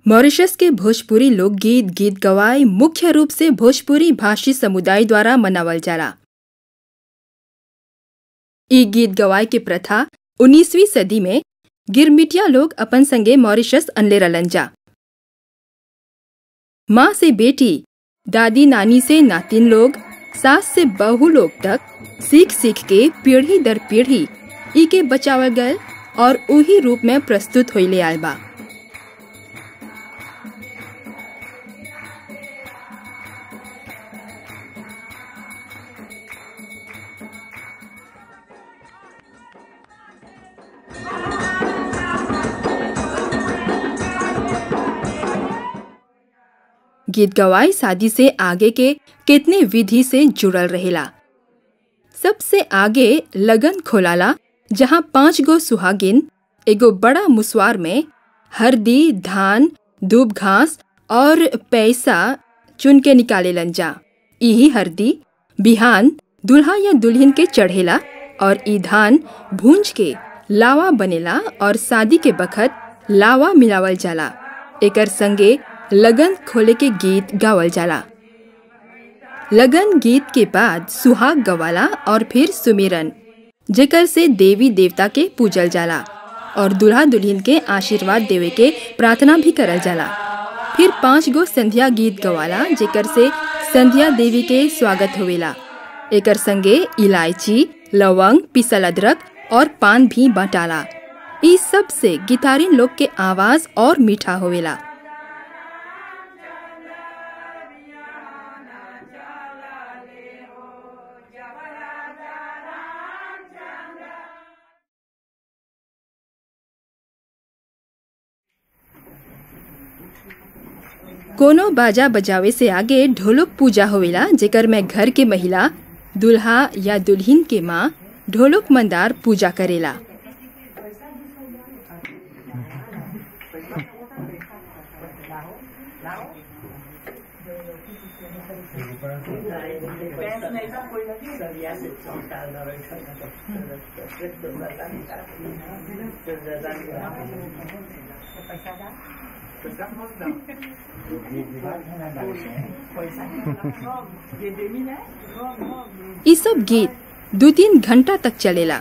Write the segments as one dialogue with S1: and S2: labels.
S1: Mauritius के भोजपुरी लोकगीत गीत गवाई मुख्य रूप से भोजपुरी भाषी समुदाय द्वारा मनावल जाला ई गीत गवाई के प्रथा 19वीं सदी में गिरमिटिया लोग अपन संगे मॉरिशस अनले रलन जा माँ से बेटी दादी नानी से नातिन लोग सास से बहू लोग तक सीख सीख के पीढ़ी दर पीढ़ी ई के बचावल गल और उही रूप में प्रस्तुत होइले आयल बा गीत गवाई शादी से आगे के कितने विधि से जुड़ल रहेला सबसे आगे लगन खोलाला जहाँ पांच गो सुहागिन एगो बड़ा मुसवार में हरदी धान दूब घास और पैसा चुन के निकाले जा यही हरदी बिहान दुल्हा या दुल्हन के चढ़ेला और ई धान भूंज के लावा बनेला और शादी के बखत लावा मिलावल जाला एकर संगे लगन खोले के गीत गावल जाला लगन गीत के बाद सुहाग गवाला और फिर सुमिरन जेकर से देवी देवता के पूजल जाला और दुल्हा दुल्हन के आशीर्वाद देवे के प्रार्थना भी करल जाला फिर पांच गो संध्या गीत गवाला जेकर से संध्या देवी के स्वागत होवेला एकर संगे इलायची लवंग पिसल अदरक और पान भी बटाला इस सब से गिटारिन लोग के आवाज और मीठा होवेला कोनो बाजा बजावे से आगे ढोलक पूजा होवेला जेकर में घर के महिला दुल्हा या दुल्हन के माँ ढोलक मंदार पूजा करेला ये सब गीत दो तीन घंटा तक चलेला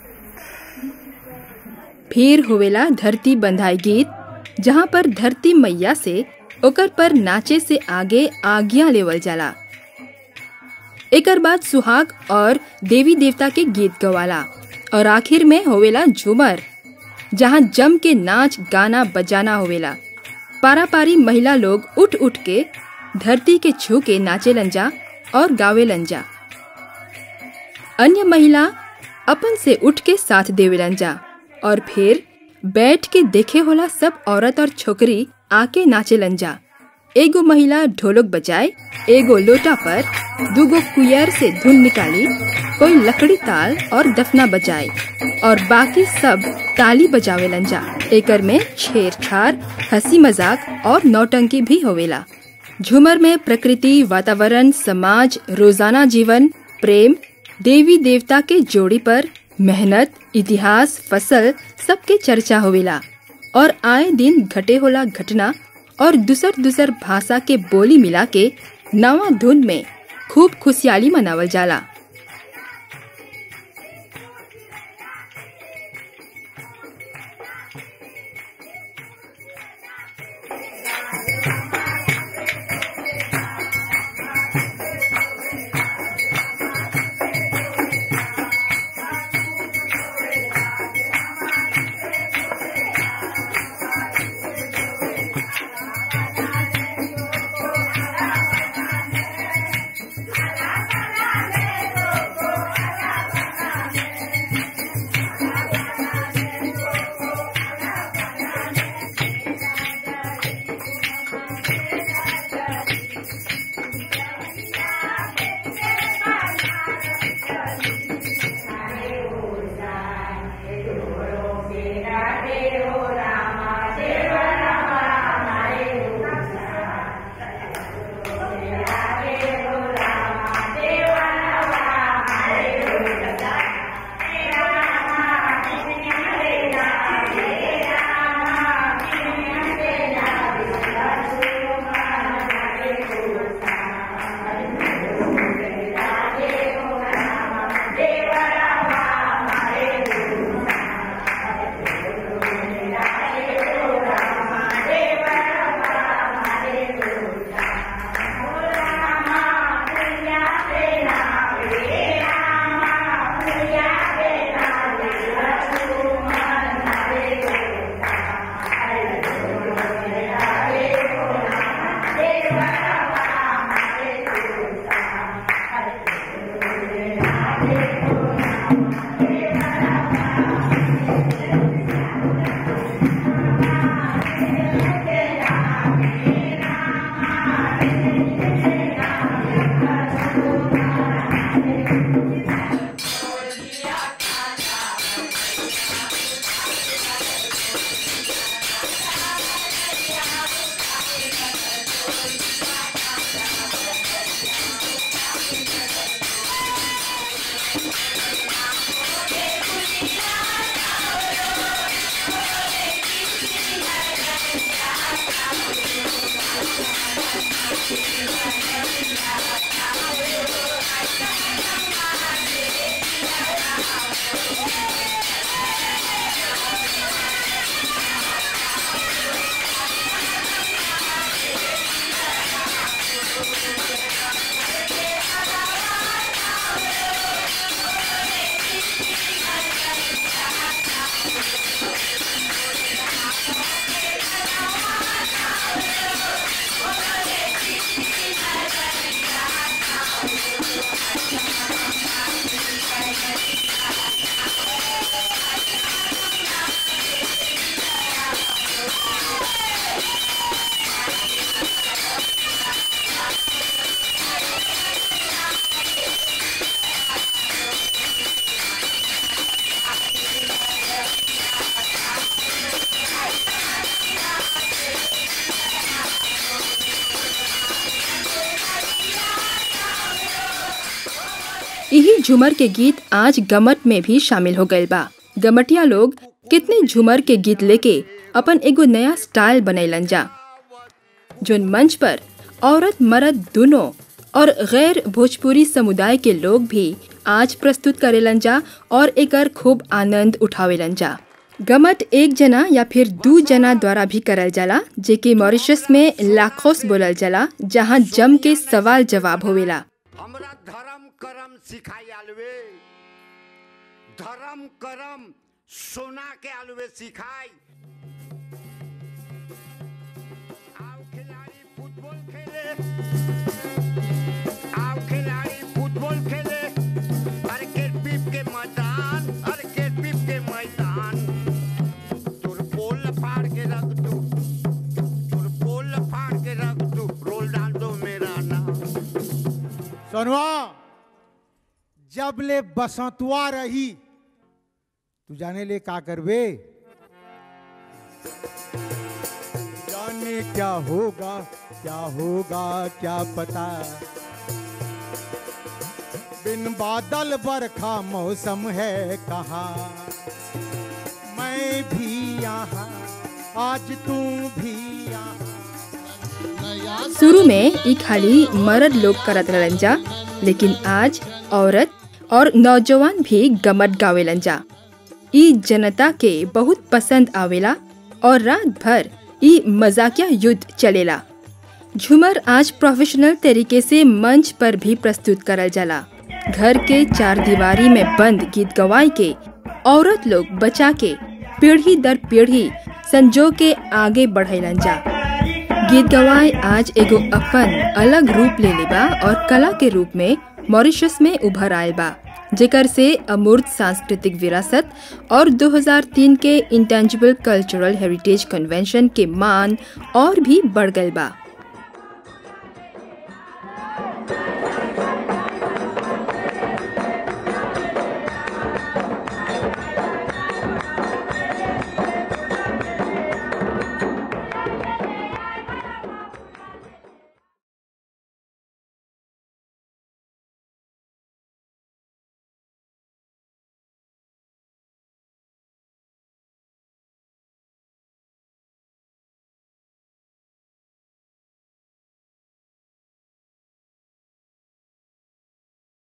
S1: फिर होवेला धरती बंधाई गीत जहाँ पर धरती मैया से ओकर पर नाचे से आगे आज्ञा लेवल जाला एकर बाद सुहाग और देवी देवता के गीत गवाला और आखिर में होवेला झूमर जहाँ जम के नाच गाना बजाना होवेला पारा पारी महिला लोग उठ उठ के धरती के छू के नाचे लंजा और गावे लंजा अन्य महिला अपन से उठ के साथ देवे लंजा और फिर बैठ के देखे होला सब औरत और छोकरी आके नाचे लंजा एगो महिला ढोलक बजाए एगो लोटा पर दूगो कुयर से धुन निकाली कोई लकड़ी ताल और दफना बजाए और बाकी सब ताली बजावे लंजा एकर में छेड़छाड़ हंसी मजाक और नौटंकी भी होवेला झूमर में प्रकृति वातावरण समाज रोजाना जीवन प्रेम देवी देवता के जोड़ी पर मेहनत इतिहास फसल सबके चर्चा होवेला और आए दिन घटे होला घटना और दूसर दूसर भाषा के बोली मिला के नवा धुन में खूब खुशहाली मनावल जाला यही झूमर के गीत आज गमट में भी शामिल हो गए बा गमटिया लोग कितने झूमर के गीत लेके अपन एगो नया स्टाइल बनैलन जा जोन मंच पर औरत मर्द दोनों और गैर भोजपुरी समुदाय के लोग भी आज प्रस्तुत करेलन जा और एकर खूब आनंद उठावेलन जा गमट एक जना या फिर दू जना द्वारा भी करल जाला जेके मॉरिशस में लाखोस बोलल जाला जहाँ जम के सवाल जवाब होवेला
S2: हमरा धर्म करम सिखाई आलवे धर्म करम सोना के आलवे सिखाई आओ खिलाड़ी फुटबॉल खेले आओ खिलाड़ी फुटबॉल खेले अरे के पीप के मैदान अरे के पीप के मैदान तोर पोल फाड़ के रख दू तोर पोल फाड़ के रख दू रोल डाल दो मेरा नाम
S3: सोनवा जब ले बसंतुआ रही तू जाने ले का करबे जाने क्या होगा क्या होगा क्या पता बिन बादल बरखा मौसम है कहा मैं भी यहाँ आज तू भी यहाँ
S1: शुरू में ई खाली मर्द लोग करत रहलन जा लेकिन आज औरत और नौजवान भी गमट गावेलन जा ई जनता के बहुत पसंद आवेला और रात भर ई मजाकिया युद्ध चलेला झूमर आज प्रोफेशनल तरीके से मंच पर भी प्रस्तुत करल जाला घर के चार दीवारी में बंद गीत गवाई के औरत लोग बचा के पीढ़ी दर पीढ़ी संजो के आगे बढ़ेलन जा गीत गवाए आज एगो अपन अलग रूप ले लेबा और कला के रूप में मॉरिशस में उभर आयल बा जेकर से अमूर्त सांस्कृतिक विरासत और 2003 के इंटेंजिबल कल्चरल हेरिटेज कन्वेंशन के मान और भी बढ़ गल बा